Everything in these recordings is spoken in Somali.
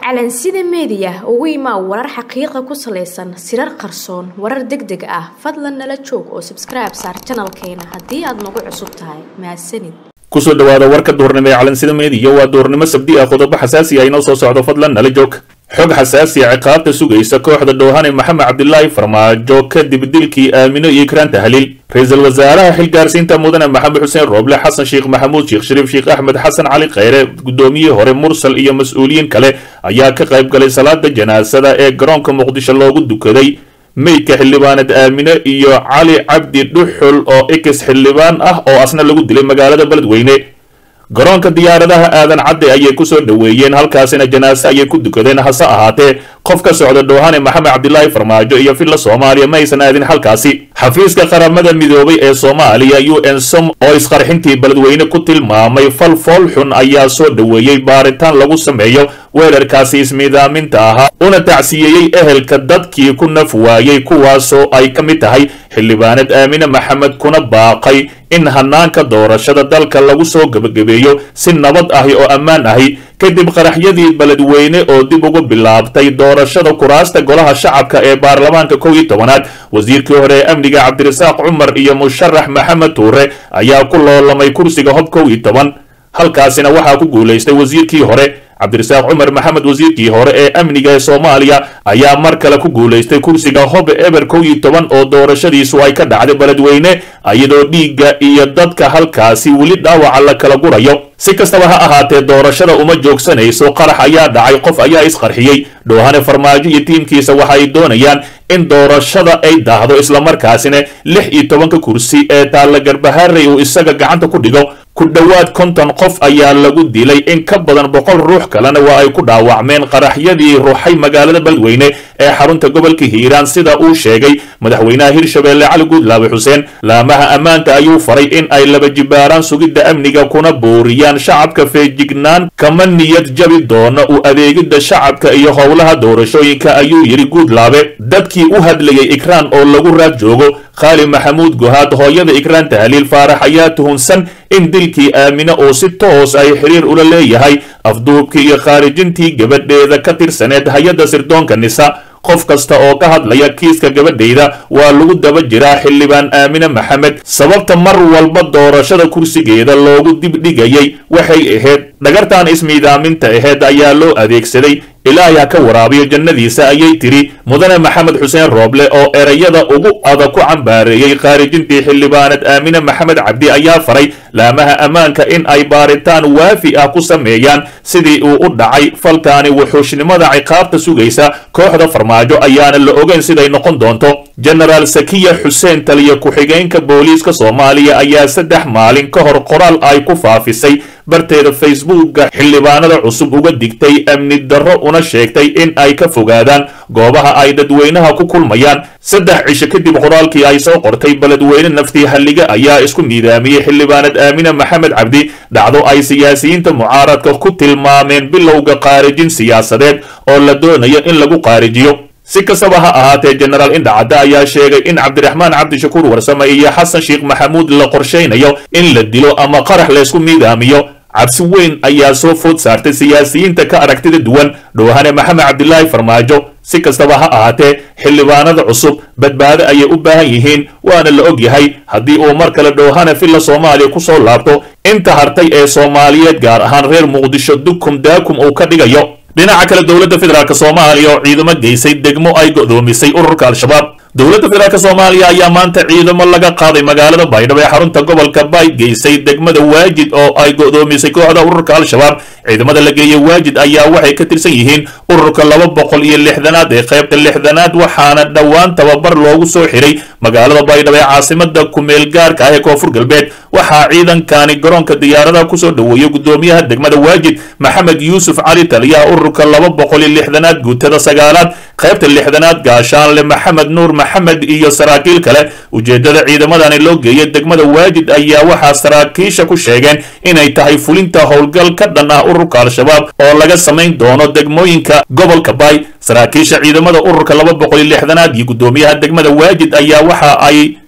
calansida meediya ugu imaa warar xaqiiqa ku salaysan sirar qarsoon warar deg deg ah fadlan nala joog oo sabskribe saar janalkeena haddii aad nagu cusub tahay mahadsanid kusoo dhawaada warka duurnimo ee calansida meediya waa duurnimo sabdi ah qodobo xasaasi ah inoo soo socdo fadlan nala joog xog xasaasi a ciqaabta sugaysa kooxda dhoohane maxamed cabdilaahi farmaajo kadib dilkii aamino iyo ikraan tahliil ra-iisul wasaaraha xilgaarsiinta mudane maxamed xuseen rooble xasan sheekh maxamuud sheekh shariif sheekh axmed xasan cali kheyre guddoomiyihii hore mursal iyo mas-uuliyiin kale ayaa ka qayb galay salaada janaasada ee garoonka muqdisho loogu dukaday meydka xildhibaanad aamine iyo cali cabdi dhuxul oo ikis xildhibaan ah oo asna lagu dilay magaalada beledweyne garoonka diyaaradaha aadan cadde ayay kusoo dhoweeyeen halkaasina janaase ayay ku dukadeen hase ahaatee qof ka socda dhoohane maxamed cabdilaahi farmaajo iyo villa soomaaliya ma aysan aadin halkaasi xafiiska qaramada midoobay ee soomaaliya u n som oo isqarxintii beledweyne ku tilmaamay fal fool xun ayaa soo dhoweeyey baaritaan lagu sameeyo weerarkaasi ismiidaaminta ahaa una tacsiyeeyey ehelka dadkii ku naf waayey kuwaasoo ay ka mid tahay xildhibaanad aamine maxamed kuna baaqay in hanaanka doorashada dalka lagu soo gebagabeeyo si nabad ahi oo ammaan ahi kadib qaraxyadii beledweyne oo dib ugu bilaabtay doorashada kuraasta golaha shacabka ee baarlamaanka kow iyo tobanaad wasiirkii hore ee amniga cabdirasaaq cumar iyo musharax maxamed tuure ayaa ku loolamay kursiga hob kow iyo toban halkaasina waxaa ku guulaystay wasiirkii hore cabdirasaaq cumar maxamed wasiirkii hore ee amniga ee soomaaliya ayaa mar kale ku guulaystay kursiga hob eber kow iyo toban oo doorashadiisu ay ka dhacday beledweyne iyadoo dhiigga iyo dadka halkaasi weli dhaawaca la kala gurayo si kastaba ha ahaatee doorashada uma joogsanayso qarax ayaa dhacay qof ayaa isqarxiyey dhoohane farmaajo iyo tiimkiisa waxa ay doonayaan in doorashada ay daahdo islamarkaasina lix iyo tobanka kursi ee taalla garbaharey uu isaga gacanta ku dhigo ku dhowaad konton qof ayaa lagu dilay in ka badan boqol ruux kalena waa ay ku dhaawacmeen qaraxyadii ruuxay magaalada beledweyne ee xarunta gobolka hiiraan sida uu sheegay madaxweynaha hirshabeelle cali guudlaabe xuseen laamaha ammaanka ayuu faray in ay laba jibaaraan sugidda amniga kuna booriyaan shacabka feejignaan kama niyad jabi doona u adeegidda shacabka iyo howlaha doorashooyinka ayuu yidhi guudlaabe dadkii u hadlayay ikraan oo lagu raad joogo khaali maxamuud gohaad hooyada ikraan tahliil faarax ayaa tuhunsan in dilkii aamine oo si toos ay xiriir ula leeyahay afduubkii iyo khaarijintii gabadheeda ka tirsaneed hay-adda sirdoonka nisa qof kasta oo ka hadlaya kiiska gabadhayda waa lagu daba jiraa xildhibaan aamine maxamed sababta mar walba doorashada kursigeeda loogu dibdhigayay waxay ahayd dhagartan ismiidaaminta aheyd ayaa loo adeegsaday ilaahay ha ka waraabiyo jannadiisa ayay tidhi mudane maxamed xuseen rooble oo erayada ugu adag ku cambaareeyey khaarijintii xildhibaanad aamine maxamed cabdi ayaa faray laamaha ammaanka in ay baaritaan waafi ah ku sameeyaan sidii uu u dhacay falkaani wuxuushnimada ciqaabta sugaysa kooxda farmaajo ayaana la ogeyn siday noqon doonto jenaraal sakiya xuseen taliya ku-xigeenka booliiska soomaaliya ayaa saddex maalin ka hor qoraal ay ku faafisay barteeda facebookga xildhibaanada cusub uga digtay amni darro una sheegtay in ay ka fogaadaan goobaha ay dadweynaha ku kulmayaan saddex cisho kadib qoraalkii ay soo qortay beledweyne naftii halliga ayaa isku niidaamiyey xildhibaanad aamine maxamed cabdi dhacdo ay siyaasiyiinta mucaaradka ku tilmaameen bilowga qaarijin siyaasadeed oo la doonayo in lagu qaarijiyo si kastaba ha ahaatee jenaraal indhacadde ayaa sheegay in cabdiraxmaan cabdishakuur warsame iyo xasan sheekh maxamuud la qorshaynayo in la dilo ama qarax laysku miidaamiyo cabsi weyn ayaa soo food saartay siyaasiyiinta ka aragtida duwan dhoohane maxamed cabdilaahi farmaajo si kastaba ha ahaatee xildhibaanada cusub badbaado ayay u baahan yihiin waana la og yahay haddii uu mar kale dhoohane villa soomaaliya ku soo laabto inta hartay ee soomaaliyeed gaar ahaan reer muqdisho dukum daakum uu ka dhigayo dhinaca kale dowladda federaalk soomaaliya oo ciidamo geysay degmo ay go'doomisay ururka al-shabaab dowladda federaalk soomaaliya ayaa maanta ciidamo laga qaaday magaalada baydhabo ee xarunta gobolka bay geysay degmada waajid oo ay go'doomisay kooxda ururka al-shabaab ciidamada la geeyey waajid ayaa waxay ka tirsan yihiin ururka laba boqol iyo lixdanaad ee qaybta lixdanaad waxaana dhowaan tababar loogu soo xiray magaalada baydhabo ee caasimada kumeel gaarka ah ee koonfur galbeed waxaa ciidankani garoonka diyaaradaha kusoo dhoweeyey gudoomiyaha degmada waajid maxamed yuusuf cali taliyaha ururka laba boqol iyo lixdanaad guutada sagaalaad qaybta lixdanaad gaashaanle maxamed nuur maxamed iyo saraakiil kale ujeedada ciidamadani loo geeyay degmada waajid ayaa waxaa saraakiisha ku sheegeen inay tahay fulinta howlgal ka dhan ah ururka al-shabaab oo laga samayn doono degmooyinka gobolka bay saraakiisha ciidamada ururka laba boqol iyo lixdanaad iyo gudoomiyaha degmada waajid ayaa waxa ay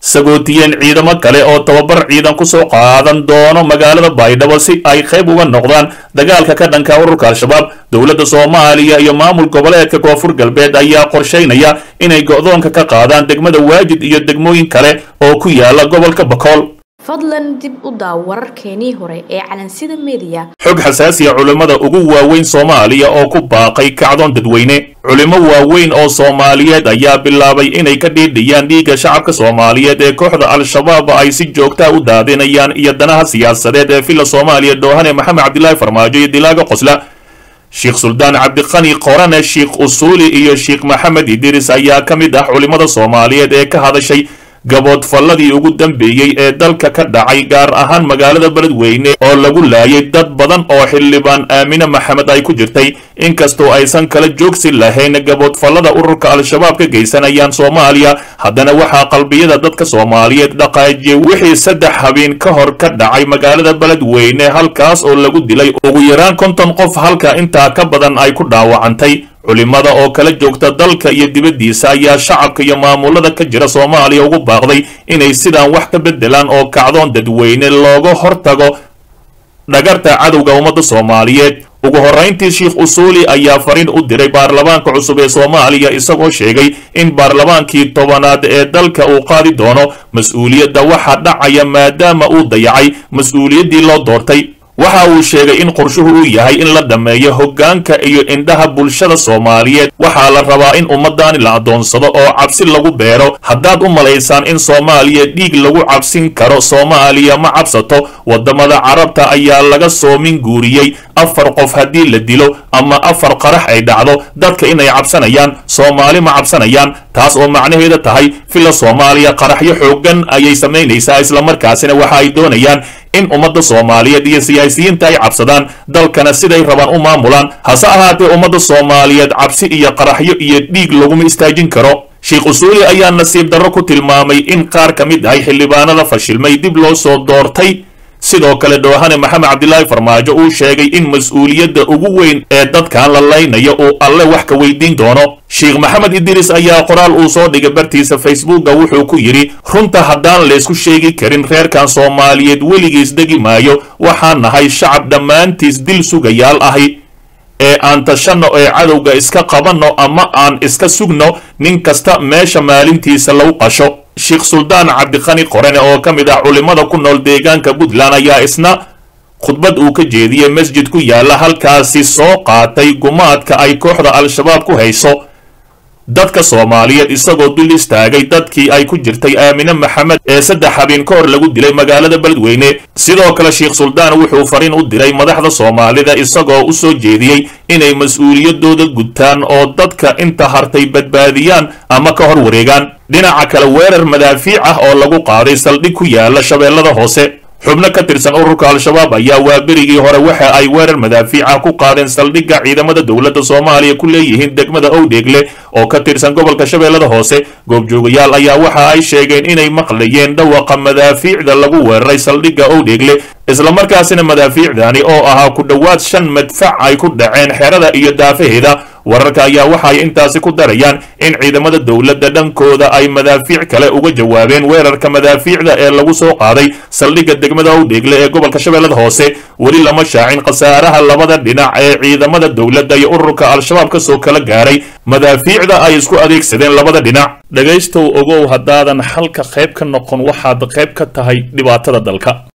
sagootiyeen ciidamo kale oo tababar ciidan kusoo qaadan doono magaalada baydhabo si ay qayb uga noqdaan dagaalka ka dhanka ururka al-shabaab dowladda soomaaliya iyo maamul goboleedka koonfur galbeed ayaa qorshaynaya inay go'doonka ka qaadaan degmada waajid iyo degmooyin kale oo ku yaala gobolka bakool fadlan dib u daaw wararkeenii hore ee calansida mediya xog xasaasiya culimmada ugu waaweyn soomaaliya oo ku baaqay kacdoon dadweyne culimo waaweyn oo soomaaliyeed ayaa bilaabay inay ka dhiidhiyaan dhiigga shacabka soomaaliyeed ee kooxda al-shabaab ay si joogtaa u daadinayaan iyo danaha siyaasadeed ee villa soomaaliya doohane maxamed cabdilaahi farmaajo iyo dilaaga qosla sheekh suldaan cabdiqani qorane sheekh usuuli iyo sheekh maxamed idiris ayaa ka mid ah culimmada soomaaliyeed ee ka hadashay gaboodfalladii ugu dambeeyey ee dalka ka dhacay gaar ahaan magaalada beledweyne oo lagu laayay dad badan oo xildhibaan aamine maxamed ay ku jirtay inkastoo aysan kala joogsi lahayn gaboodfallada ururka al-shabaab ka geysanayaan soomaaliya haddana waxaa qalbiyada dadka soomaaliyeed dhaqaajiyey wixii saddex habeen ka hor ka dhacay magaalada beledweyne halkaas oo lagu dilay ugu yaraan konton qof halka intaa ka badan ay ku dhaawacantay culimada oo kala joogta dalka iyo dibaddiisa ayaa shacabka iyo maamulada ka jira soomaaliya ugu baaqday inay sidaan wax ka beddelaan oo kacdoon dadweyne looga hortago dhagarta cadowga ummadda soomaaliyeed ugu horrayntii sheekh usuuli ayaa fariin u diray baarlamaanka cusub ee soomaaliya isagoo sheegay in baarlamaankii tobanaad ee dalka uu qaadi doono mas-uuliyadda waxa dhacaya maadaama uu dayacay mas-uuliyaddii loo doortay waxa uu sheegay in qorshuhu uu yahay in la dhammeeyo hoggaanka iyo indhaha bulshada soomaaliyeed waxaa la rabaa in ummaddaani la addoonsado oo cabsi lagu beero haddaad u malaysaan in soomaaliya dhiig lagu cabsin karo soomaaliya ma cabsato waddamada carabta ayaa laga soomin guuriyey afar qof haddii la dilo ama afar qarax ay dhacdo dadka inay cabsanayaan soomaali ma cabsanayaan taas oo macnaheeda tahay villa soomaaliya qaraxyo xooggan ayay samaynaysaa islamarkaasina waxa ay doonayaan in ummadda soomaaliyeed iyo siyaasiyiinta ay cabsadaan dalkana siday rabaan u maamulaan hase ahaatee ummadda soomaaliyeed cabsi iyo qaraxyo iyo dhiig laguma istaajin karo sheekh usuuli ayaa nasiib darro ku tilmaamay in qaar ka mid ahay xildhibaanada fashilmay dib loo soo doortay sidoo kale dhoohane maxamed cabdilaahi farmaajo uu sheegay in mas-uuliyadda ugu weyn ee dadkan la laynayo uu alle wax ka weydiin doono sheekh maxamed idiris ayaa qoraal uu soo dhigay bartiisa facebooka wuxuu ku yidhi runta haddaan laysku sheegi karin reerkan soomaaliyeed weligiis degi maayo waxaan nahay shacab dhammaantiis dil sugayaal ahi ee aan tashanno ee cadowga iska qabanno ama aan iska sugno nin kasta meesha maalintiisa lagu qasho sheekh suldaan cabdiqani qorane oo ka mid ah culimmada ku nool deegaanka puntland ayaa isna khudbad uu ka jeediyey masjid ku yaalla halkaasi soo qaatay gumaadka ay kooxda al-shabaab ku hayso dadka soomaaliyeed isagoo dul istaagay dadkii ay ku jirtay aamine maxamed ee saddex habeen ka hor lagu dilay magaalada beledweyne sidoo kale sheekh suldaan wuxuu fariin u diray madaxda soomaalida isagoo u soo jeediyey inay mas-uuliyadooda gutaan oo dadka inta hartay badbaadiyaan ama ka hor wareegaan dhinaca kale weerar madaafiic ah oo lagu qaaday saldhig ku yaala shabeellada hoose xubno ka tirsan ururka al-shabaab ayaa waaberigii hore waxa ay weerar madaafiica ku qaadeen saldhigga ciidamada dowladda soomaaliya ku leeyihiin degmada owdheegle oo ka tirsan gobolka shabeellada hoose goobjoogayaal ayaa waxa ay sheegeen inay maqlayeen dhawaqa madaafiicda lagu weeraray saldhigga owdheegle islamarkaasina madaafiicdani oo ahaa ku dhowaad shan madfac ay ku dhaceen xerada iyo daafaheeda wararka ayaa waxaay intaasi ku darayaan in ciidamada dowladda dhankooda ay madaafiic kale uga jawaabeen weerarka madaafiicda ee lagu soo qaaday saldhigga degmada owdheegle ee gobolka shabeellada hoose weli lama shaacin khasaaraha labada dhinac ee ciidamada dowladda iyo ururka al-shabaab ka soo kala gaaray madaafiicda ay isku adeegsadeen labada dhinac dhegaystow ogow haddaadan xalka qayb ka noqon waxaad qayb ka tahay dhibaatada dalka